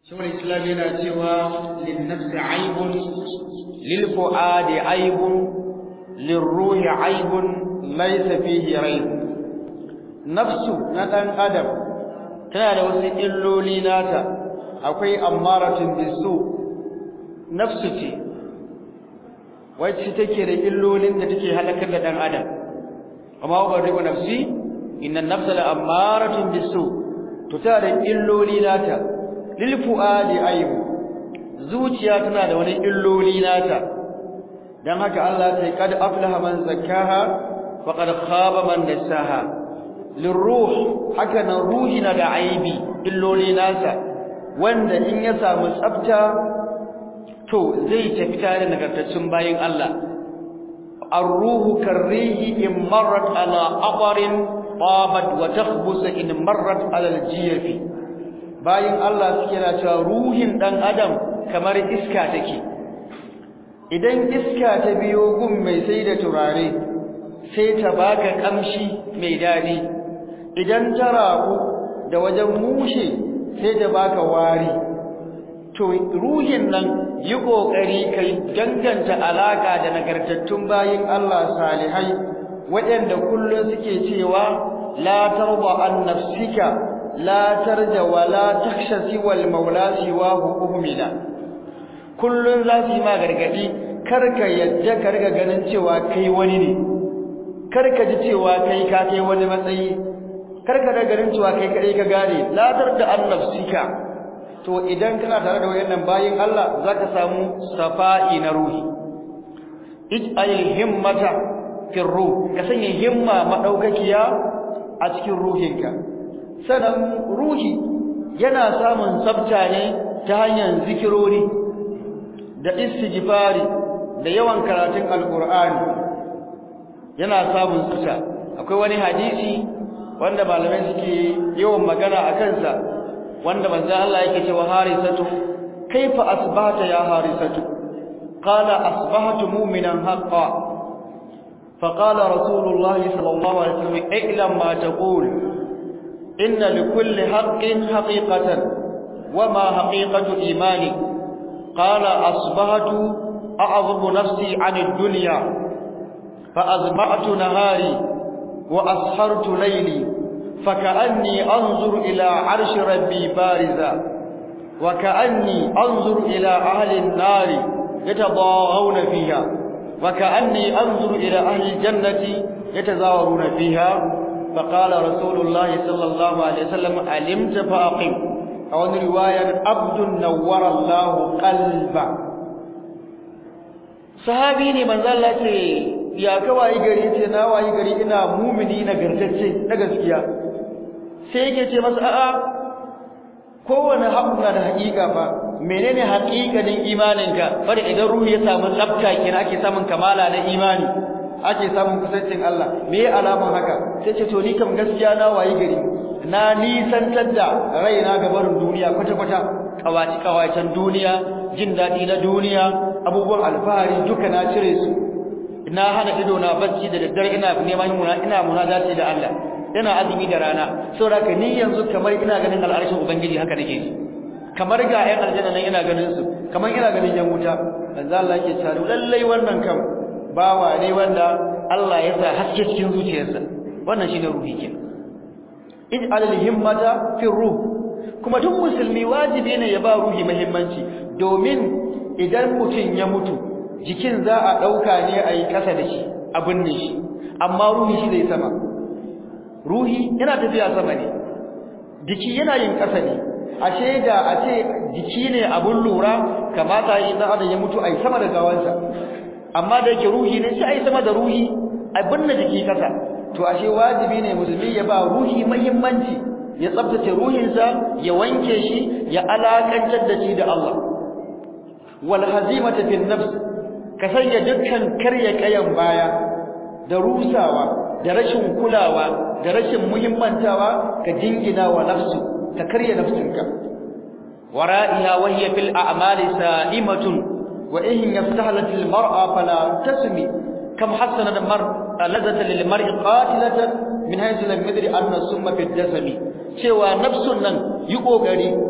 shawar islam yana cewa linnafsi aibun lilfu'adi aibun lirruhi aibun laysa fihi raib nafsu na dan adam tana da wasu illoli nata akwai ammaratun bisu nafsu ce wacce take da illolin da take halakar da dan adam amma ubaribu nafsi inna nafsa la ammaratun bisu to tana da illoli nata lil fuadi ayib zuciya tana da wani illoli nata dan haka Allah sai kad aflaha man zakkaha wa qad khaba man dassaha lirruh haka nan ruhi na da aibi illoli nasa wanda in ya samu tsafta to zai tafi tare da nagartaccen bayin Allah ar-ruhu karrihi in marrat ala aqarin tabat wa takhbus in marrat ala al-jiyafi bayin Allah suke na cewa ruhin dan adam kamar iska take idan iska ta biyo gun mai sai da turare sai ta baka kamshi mai dadi idan ta rabu da wajen mushe sai ta baka wari to ruhin nan yi kokari kai danganta alaka da nagartattun bayin Allah salihai waɗanda kullun suke cewa la tarba an nafsika la tarja wa la takhsha siwal maula siwahu uhmila kullun za su yi ma gargadi karka yadda ka riga ganin cewa kai wani ne karka ji cewa kai ka kai wani matsayi karka da ganin cewa kai kadai ka gane la tarda an nafsika to idan kana tare da wayannan bayin Allah zaka samu safa'i na ruhi ij'al himmata fi ruh ka sanya himma madaukakiya a cikin ruhinka sanan ruhi yana samun tsafta ne ta hanyar zikirori da istighfari da yawan karatun alqur'ani yana samun tsafta akwai wani hadisi wanda malamai suke yawan magana a kansa wanda manzo Allah yake cewa harisatu kaifa asbahta ya harisatu qala asbahtu mu'minan haqqan فقال رسول الله صلى الله عليه وسلم اعلم ما تقول إن لكل حق حقيقة وما حقيقة إيمانك قال أصبحت أعظم نفسي عن الدنيا فأزمعت نهاري وأسحرت ليلي فكأني أنظر إلى عرش ربي بارزا وكأني أنظر إلى أهل النار يتضاغون فيها وكأني أنظر إلى أهل الجنة يتزاورون فيها فقال رسول الله صلى الله عليه وسلم علمت فأقم أو رواية عبد نور الله قلبا sahabi ne manzo Allah ce ya kawai gari ce na wayi gari ina mumini na gartacce na gaskiya sai yake ce masa a'a kowane haƙu na da haƙiƙa fa menene haƙiƙanin imaninka bari idan ruhi ya samu tsafta kina ake samun kamala na imani ake samun kusancin Allah me ya alaman haka sai ce to ni kam gaskiya na wayi gari na nisantar da raina ga barin duniya kwata kwata kawaci kawacen duniya jin daɗi na duniya abubuwan alfahari duka na cire su na hana ido na bacci da daddare ina neman ina munajati da Allah ina azumi da rana saboda ka ni yanzu kamar ina ganin al'arshin ubangiji haka nake ji kamar ga ƴan aljanna nan ina ganin su kamar ina ganin yan wuta manzo Allah yake cewa lallai wannan kam bawa ne wanda Allah ya sa haske cikin zuciyarsa wannan shine ruhi ke ij'al al-himmata fi ruh kuma duk musulmi wajibi ne ya ba ruhi muhimmanci domin idan mutum ya mutu jikin za a dauka ne a yi kasa da shi a binne shi amma ruhi shi zai sama ruhi yana tafiya sama ne jiki yana yin kasa ne ashe da a ce jiki ne abun lura kamata yi dan adam ya mutu ai sama da gawansa amma da yake ruhi ne sai ai sama da ruhi ai binne jiki kasa to ashe wajibi ne musulmi ya ba ruhi muhimmanci ya tsaftace ruhinsa ya wanke shi ya alakantar da shi da Allah wal hazimata fil nafs ka sanya dukkan karya kayan baya da rusawa da rashin kulawa da rashin muhimmantawa ka jingina wa nafsu ka karya nafsinka wara'iha wa hiya fil a'mali sa'imatun wa in yaftahalat al mar'a fala tasmi kam hasana al mar'a ladata lil mar'i qatilatan min haythu lam yadri anna summa fi jasami cewa nafsun nan yi kokari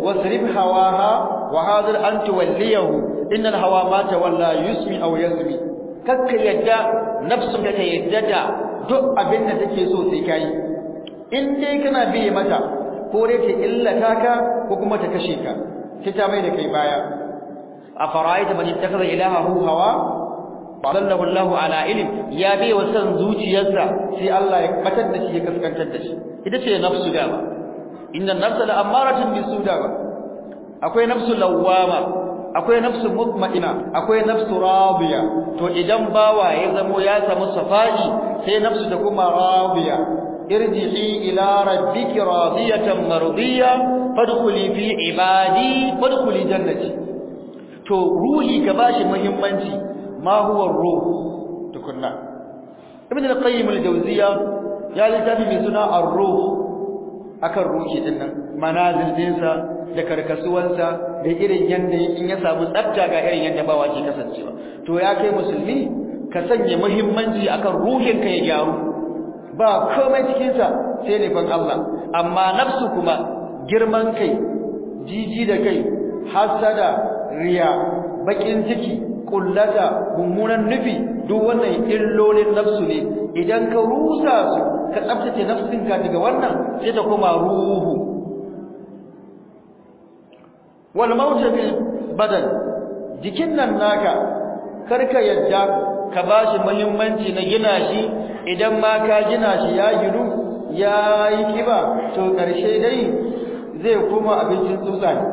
wasrif hawaha wa hadir an tuwalliyahu innal hawa ma tawalla yusmi aw yasmi kakka yadda nafsu ka ta yadda da duk abin da take so sai kai in dai kana biye mata ko dai ta illata ka ko kuma ta kashe ka sai ta mai da kai baya afara'aita man ittakhadha ilahahu hawa fadallahu Allahu ala ilm ya bi wa san zuciyarsa sai Allah ya batar da shi ya kaskantar da shi ita ce nafsu dama inna nafsa la amaratun bisuda akwai nafsu lawwama akwai nafsu mutma'ina akwai nafsu radiya to idan bawa ya zamo ya samu safai sai nafsu ta kuma radiya irji'i ila rabbiki radiyatan mardiya fadkhuli fi ibadi fadkhuli jannati to ruhi ka bashi muhimmanci ma huwa ruh tukunna ibn al-qayyim al-jawziya ya littafi mai suna ar-ruh akan ruhi din nan manazil dinsa da karkasuwansa da irin yanda in ya samu tsafta ga irin yanda bawa ke kasancewa to ya kai musulmi ka sanya muhimmanci akan ruhin ka ya gyaru ba komai cikin sa sai ne ban Allah amma nafsu kuma girman kai jiji da kai hasada riya bakin ciki kullata mummunan nufi duk wannan illolin nafsu ne idan ka rusa su ka tsaftace nafsinka daga wannan sai ta koma ruhu wal mautu bil badan jikin nan naka karka yadda ka bashi muhimmanci na gina shi idan ma ka gina shi ya gidu ya yi kiba to karshe dai zai koma abincin tsutsa ne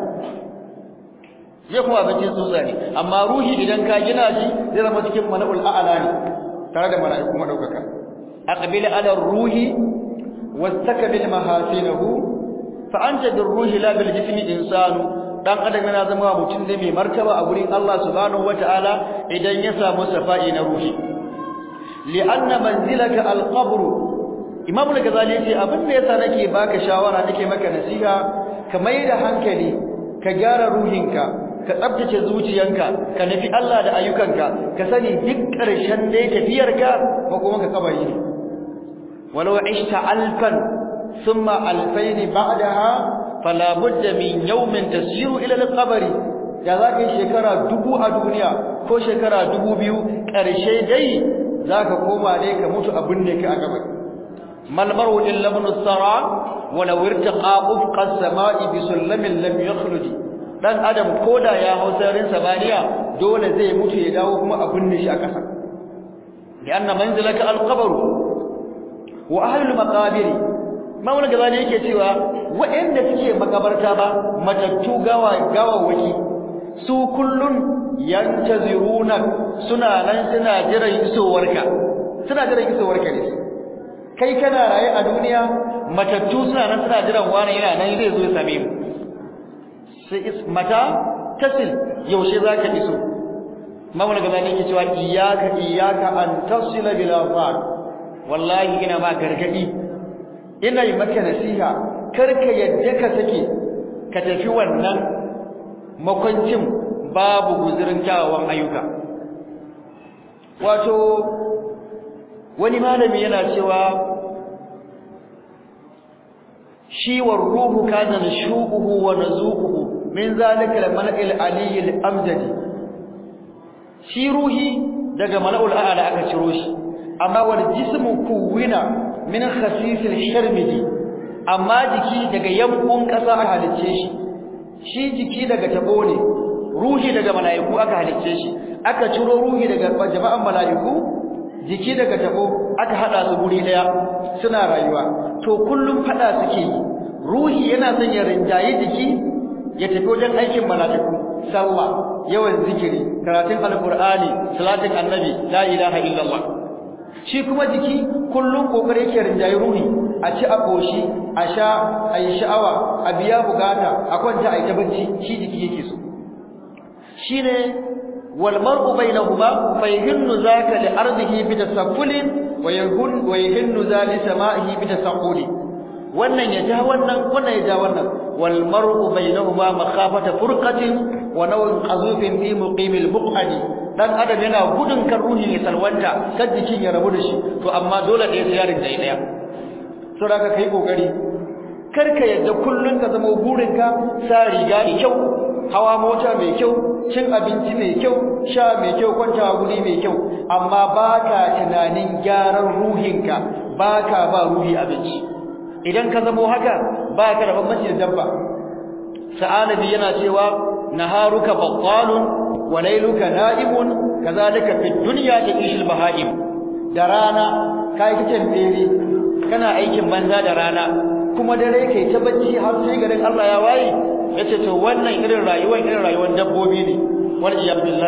zai kuma abincin tsutsa ne amma ruhi idan ka gina shi zai zama cikin mala'ul a'la ne tare da mala'iku madaukaka aqbil ala ruhi wastakbil mahasinahu fa anta bir ruhi la bil jismi insanu dan adam yana zama mutum ne mai martaba a gurin Allah subhanahu wataala idan ya samu safa'i na ruhi li'anna manzilaka al-qabr imam al-ghazali yace abin da yasa nake baka shawara nake maka nasiha ka mai da hankali ka gyara ruhinka ka tsabtace zuciyanka ka nufi Allah da ayyukanka ka sani duk ƙarshen dai tafiyarka ko kuma ka kabari ne walau ishta alfan thumma alfayn ba'daha fala budda min yawmin tasiru ila al-qabr da zaka yi shekara dubu a duniya ko shekara dubu biyu ƙarshe dai zaka koma ne ka mutu abin ne ka a kabari mal maru illa ibn sara walau irtaqa ufqa as-sama'i bi sullamin lam yakhruj dan adam koda ya hau sararin sabaniya dole zai mutu ya dawo kuma a binne shi a ƙasa lianna manzilaka al-qabr wa ahlul maqabir maula gaba ne yake cewa waɗanda suke makabarta ba matattu gawa gawawaki su kullun yantaziruna suna nan suna jiran isowarka suna jiran isowarka ne kai kana raye a duniya matattu suna nan suna jiran wani yana nan zai zo ya same mu sai mata tasil yaushe zaka iso maula gaba ne yake cewa iyyaka iyyaka an tasila bil afaq wallahi ina ma gargadi ina yi maka nasiha karka yadda ka sake ka tafi wannan makwancin babu guzurin kyawawan ayyuka wato wani malami yana cewa shi war ruhu kana nashuquhu wa nazuquhu min zalika al-mala'il aliyyil amjadi shi ruhi daga mala'ul a'la aka ciro shi amma wal jismu kuwina min khasisil sharmidi amma jiki daga yankun kasa aka halicce shi shi jiki daga tabo ne ruhi daga malaiku aka halicce shi aka ciro ruhi daga jama'an malaiku jiki daga tabo aka hada su guri daya suna rayuwa to kullum fada suke yi ruhi yana son ya rinjaye jiki ya tafi wajen aikin malaiku sallah yawan zikiri karatun alqur'ani salatin annabi la ilaha illallah shi kuma jiki kullum kokari yake rinjaye ruhi a ci a koshi a sha a yi sha'awa a biya bukata a kwanta a yi ta bacci shi jiki yake so shine wal mar'u bainahuma fa yahinnu zaka li ardihi bi tasaffulin wa yahun wa yahinnu zali sama'ihi bi tasaqquli wannan ya ja wannan wannan ya ja wannan wal mar'u bainahuma makhafata furqatin wa naw'in qazufin fi muqimil muqadi dan adam yana gudun kan ruhi ya salwanta kan jikin ya rabu da shi to amma dole da ya yarin dai daya saboda kai kokari karka yadda kullun ka zama burinka sa riga mai kyau hawa mota mai kyau cin abinci mai kyau sha mai kyau kwantawa guri mai kyau amma baka tunanin gyaran ruhinka baka ba ruhi abinci idan ka zamo haka baka da bambanci da dabba sa'anabi yana cewa naharuka battalun wa layluka na'imun kazalika fid dunya ta'ishul bahaim da rana kai kicin bere kana aikin banza da rana kuma dare kai ta bacci har sai garin Allah ya waye yace to wannan irin rayuwar irin rayuwar dabbobi ne wal iyad